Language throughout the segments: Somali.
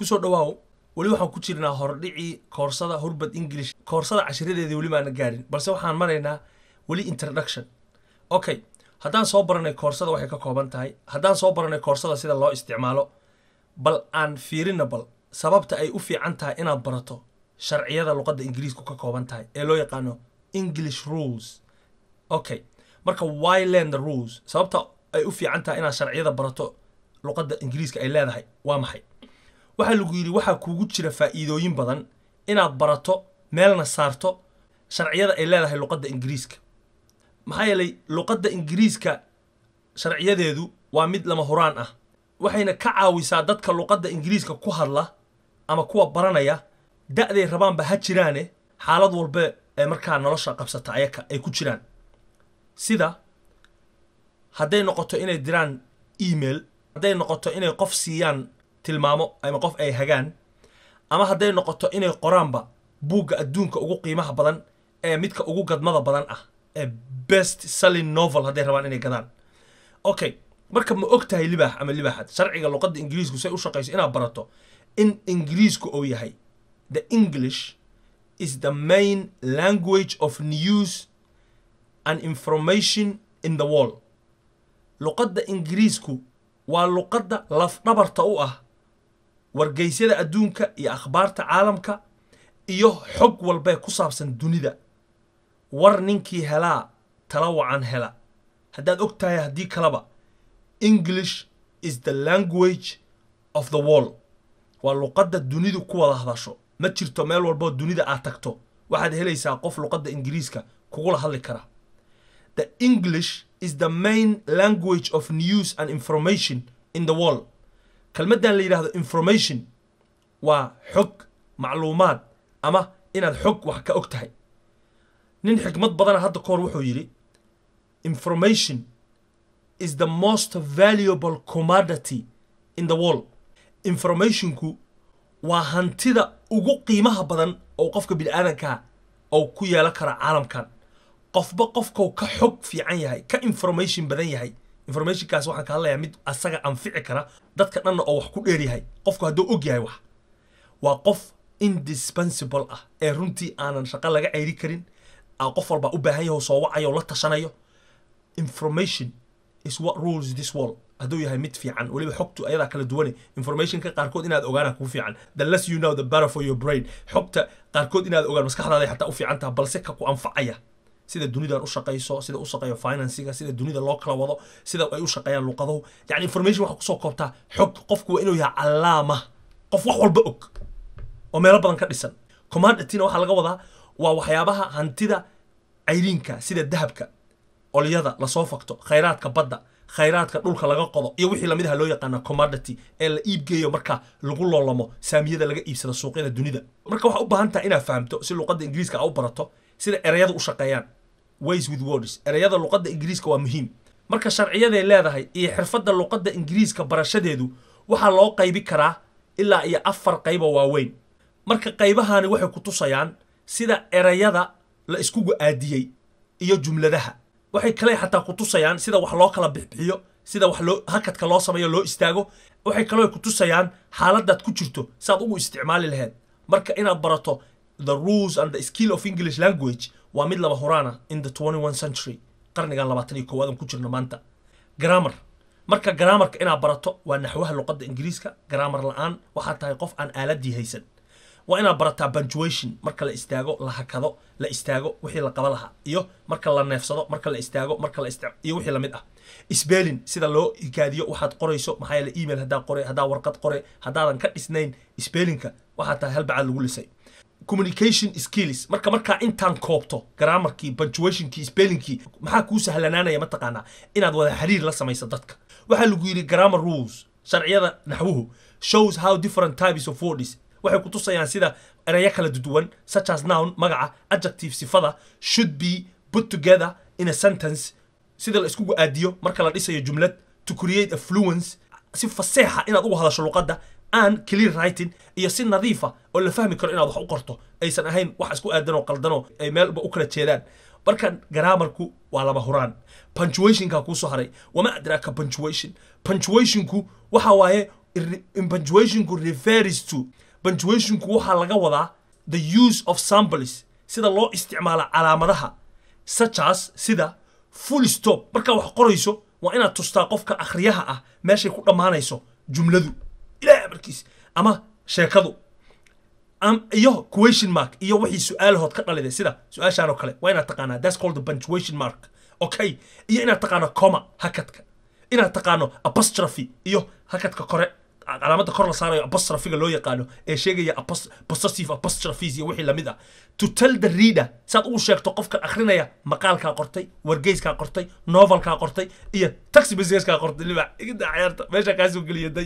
kusoo dhawaaw weli waxaan ku jirnaa hordhicii koorsada hurbad english koorsada cashiradeedii weli maana gaarin balse waxaan maraynaa weli introduction okay haddaan soo baranay koorsada waxay ka kooban tahay haddaan soo baranay koorsada sida loo isticmaalo bal aan fiirina bal sababta ay u fiican tahay inaad barato sharciyada luqadda ingiriisku ka kooban tahay ee loo yaqaano english rules okay marka why learn the rules sababta ay u fiican tahay inaad sharciyada barato luqadda ingiriiska ay leedahay waa maxay waxaa lagu yidhi waxaa kuugu jira faa'iidooyin badan inaad barato meelna saarto sharciyada ay leedahay luqadda ingiriiska maxaa yeelay luqadda ingiriiska sharciyadeedu waa mid lama huraan ah waxayna ka caawisaa dadka luqadda ingiriiska ku hadla ama kuwa baranaya da'day rabaanba ha jiraane xaalad walba ee markaa nolosha qabsata ayaka ay ku jiraan sida hadday noqoto inay diraan email hadday noqoto inay qof siiyaan tilmaamo ama qof ay hagaan ama hadday noqoto inay qoraanba buugga adduunka ugu qiimaha badan ee midka ugu gadmada badan ah ee best selling novel hadday rabaan inay gadaan okay marka ma og tahay libaax ama libaaxad sharciga luqadda ingiriisku say u shaqayso inaad barato in ingiriisku uu yahay the english is the main language of news and information in the world luqadda ingiriisku waa luqadda lafdhabarta u ah wargeysyada adduunka iyo akhbaarta caalamka iyo xog walbee ku saabsan dunida war ninkii helaa tala wacan hela haddaad og tahay haddii kaleba english is the language of the world waa luqadda dunidu ku wada hadasho ma jirto meel walboo dunida aad tagto waxaad helaysaa qof luqadda ingiriiska kugula hadli kara the english is the main language of news and information in the world kelmaddan la yidhahdo information waa xog macluumaad ama inaad xog wax ka og tahay nin xikmad badana hadda ka hor wuxuu yidhi information is the most valuable commodity in the world informationku waa hantida ugu qiimaha badan oo qofka bini'aadankaa oo ku yeelan kara caalamkan qofba qofkau ka xog fiican yahay ka information badan yahay informationkaas waxaan ka hadlayaa mid asaga anfici kara dadka dhanna oo wax ku dheer yahay qofku hadduu og yahay wax waa qof indispensable ah ee runtii aanan shaqo laga ceyri karin qof walbaa u baahan yaho soo wacayo la tashanayo information is what rules this world hadduu yahay mid fiican weliba xogtu ayadaa kala duwane informationka qaarkood inaad ogaana kuu fiican the less you know the better for your brain xogta qaarkood inaad ogaan maskaxdaada xataa u fiican taha balse ka ku anfacaya sida dunidan u shaqayso sida u shaqeeyo finansiga sida dunida loo kala wado sida ay u shaqeeyaan luqaduhu yani information waxaa kusoo koobtaa xog qofku waa inuu yahay callaama qof wax walba og oo meelo badan ka dhisan commandityna waxaa laga wadaa waa waxyaabaha hantida cayriinka sida dahabka olyada lasoo fakto khayraadka badda khayraadka dhulka laga qodo iyo wixii lamid aha loo yaqaana commodity ee la iibgeeyo marka lagu loolamo saamiyada laga iibsado suuqyada dunida marka waxaa u baahan tahay inaad fahamto si luqadda ingiriiska aa u barato sida ereyada u shaqeeyaan ways with words ereyada luqadda ingiriiska waa muhiim marka sharciyaday leedahay iyo xirfadda luqadda ingiriiska barashadeedu waxaa loo qaybi karaa ilaa iyo afar qayba waaweyn marka qaybahani waxay ku tusayaan sida ereyada la iskugu aadiyey iyo jumladaha waxay kale xataa ku tusayaan sida wax loo kala bixbixiyo sida wax loo hakadka loo sameeyo loo istaago waxay kaloo ku tusayaan xaaladaad ku jirto saad ugu isticmaali lahayd marka inaad barato the rules and the skill of english language waa mid laba horaana in the twenty one century qarnigan labaatan iyo koowaad aan ku jirno maanta grammar marka grammarka inaad barato waa naxwaha luqadda ingiriiska grammar la-aan waxaad tahay qof aan aaladii haysan waa inaad barataa punctuation marka la istaago la hakado la istaago wixii la qaba lahaa iyo marka la neefsado marka la istaago marka la ist iyo wixii lamid ah spelling sida loo hikaadiyo waxaad qorayso maxaa yeele email haddaa qore haddaa warqad qore haddaadan ka dhisnayn spellingka waxaa tahay hal bacaad lagu lisay communication skills marka markaa intaan koobto grammarkii punctuationkii spellingkii maxaa kuu sahlanaanaya mataqaanaa inaad wada xiriir la samayso dadka waxaa lagu yidhi grammar rules sharciyada naxwuhu shows how different types of words waxay ku tusayaan sida ereyo kala duwan such as noun magaca adjective sifada should be put together in a sentence sida la iskugu aadiyo marka la dhisayo jumlad to create a fluence si faseexa inaad ugu hadasho luqadda aan clear writing iyo si nadiifa oo la fahmi karo inaad wax u qorto aysan ahayn wax isku aadan oo qaldanoo ay meelba u kala jeedaan marka grammarku waa laba huraan punctuationka kuusoo haray wama adraaka punctuation punctuationku waxa waaye punctuationku refers to punctuationku waxaa laga wadaa the use of samples sida loo isticmaalo calaamadaha such as sida full stop markaa wax qorayso waa inaad tustaa qofka akhriyaha ah meeshay ku dhammaanayso jumladu ilaah markiis ama sheekadu iyo question mark iyo wixii su-aalahood ka dhaliday sida su-aashaan oo kale waa inaad taqaanaa that's called the punctuation mark okay iyo inaad taqaano coma hakadka inaad taqaano apostrophe iyo hakadka kore calaamada kor la saarayo apostrophiga loo yaqaano ee sheegaya possessive apostrophes iyo wixii lamid ah to tell the reader saad ugu sheegto qofka akhrinaya maqaalkaa qortay wargeyskaa qortay novelkaa qortay iyo taxi businesskaa qortay libax igida cayaarta meesha kaasoo geliyaday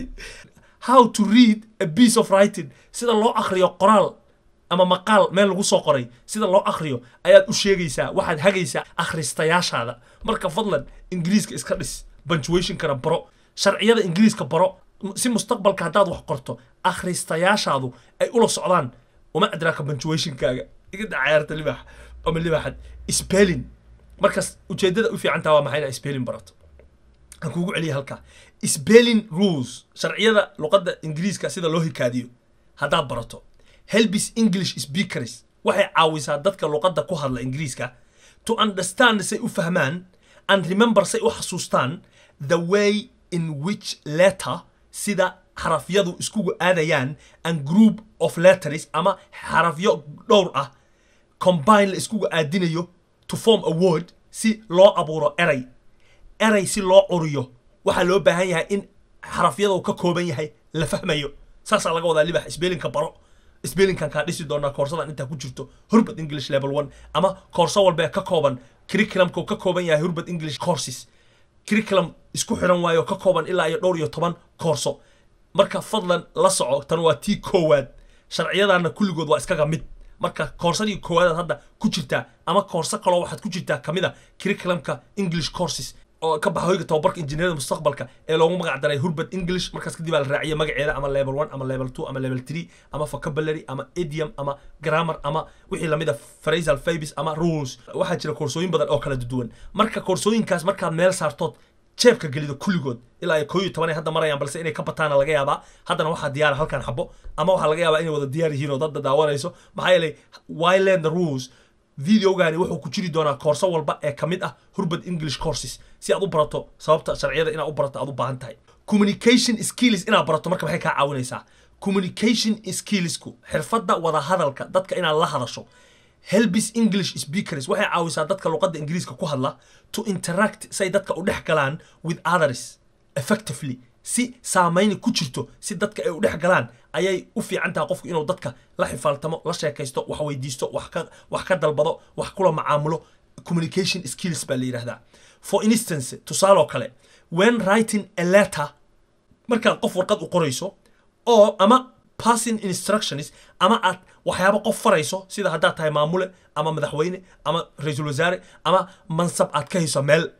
how to read a piece of writing sida loo akhriyo qoraal ama maqaal meel lagu soo qoray sida loo akhriyo ayaad u sheegaysaa waxaad hagaysaa akhristayaashaada marka fadlan ingiriiska iska dhis punctuationkana baro sharciyada ingiriiska baro si mustaqbalka haddaad wax qorto akhristayaashaadu ay ula socdaan uma adraaka punctuationkaaga igada cayaarta libax ama libaxad spelling markaas ujeedada u fiicantaa waa maxay inaa spelling barato aan kuugu celiya halkaa spelling rules sharciyada luqadda ingiriiska sida loo hikaadiyo haddaad barato helbis english speakers waxay caawisaa dadka luqadda ku hadla ingiriiska to understand say u fahmaan and remember say u xasuustaan the way in which letter sida xarafyadu iskugu aadayaan and group of letters ama xarafyo dhowr ah combine la iskugu aadinayo to form a word si loo abuuro eray eray si loo curiyo waxaa loo baahan yahay in xarafyadu ka kooban yahay la fahmayo saasaa laga wadaa libax sbelinka baro sbelinkan kaa dhisi doonaa koorsadan intaa ku jirto hurbad english level one ama koorso walbee ka kooban curriculumka ka kooban yahay hurbad english courses curriculum isku xiran waayo ka kooban ilaa iyo dhowr iyo toban koorso marka fadlan la soco tan waa tii koowaad sharciyadaana kulligood waa iskaga mid marka koorsadii koowaadaad hadda ku jirtaa ama koorso kaloo waxaad ku jirtaa kamid a curriculumka english courses oo ka baxa hoyga tababarka injineerada mustaqbalka ee loogu magac daray hurbad english markaas kadib aa la raaciya magaceeda ama level one ama level two ama level three ama vocabulary ama idiom ama grammar ama wixii lamid a phrasal fabis ama rules waxaa jira koorsooyin badan oo kala duwan marka koorsooyinkaas markaad meel saartood jeebka gelido kulligood ilaa ay koo iyo toban ay hadda marayaan balse inay ka bataana laga yaabaa haddana waxaa diyaara halkan xabo ama waxaa laga yaabaa inay wada diyaar yihiin oo dadda daawanayso maxaa yeelay wyland the rules videogani wuxuu ku jiri doonaa koorso walba ee ka mid ah hurbad english courses si aad u barato sababta sharciyada inaad u barato aad u baahan tahay communication skills inaad barato marka maxay kaa caawinaysaa communication skillsku xirfadda wada hadalka dadka inaad la hadasho helbis english speakers waxay caawisaa dadka luqadda ingiriiska ku hadla to interact say dadka u dhex galaan with others effectively si saamayni ku jirto si dadka ay u dhex galaan ayay u fiican tahay qofku inuu dadka la xifaaltamo la sheekaysto wax weydiisto wax ka wax ka dalbado wax kula macaamulo communication skills baa la yidhahdaa for instance tusaaloo kale when writing a letter markaad qof warqad u qorayso oo ama passing instructions ama aad waxyaabo qof farayso sida haddaad tahay maamule ama madaxweyne ama ra-iisul wasaare ama mansab aad ka hayso meel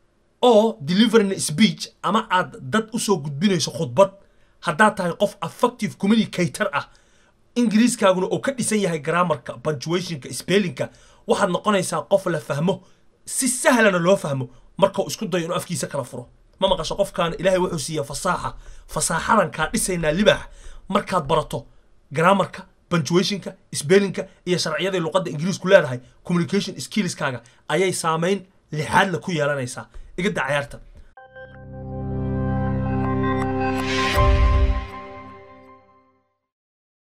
oo delivering speech ama aad dad usoo gudbinayso khudbad haddaad tahay qof effective communicator ah ingiriiskaaguna oo ka dhisan yahay grammarka punctuationka spellingka waxaad noqonaysaa qof la fahmo si sahlana loo fahmo markau isku dayo inuu afkiisa kala furo ma maqasho qofkaana ilaahay wuxuu siiya fasaaxa fasaaxadan kaa dhisaynaa libaax markaad barato grammarka punctuationka spellingka iyo sharciyada luqadda ingiriisku leedahay communication skillskaaga ayay saamayn lixaadla ku yeelanaysaa igada cayaarta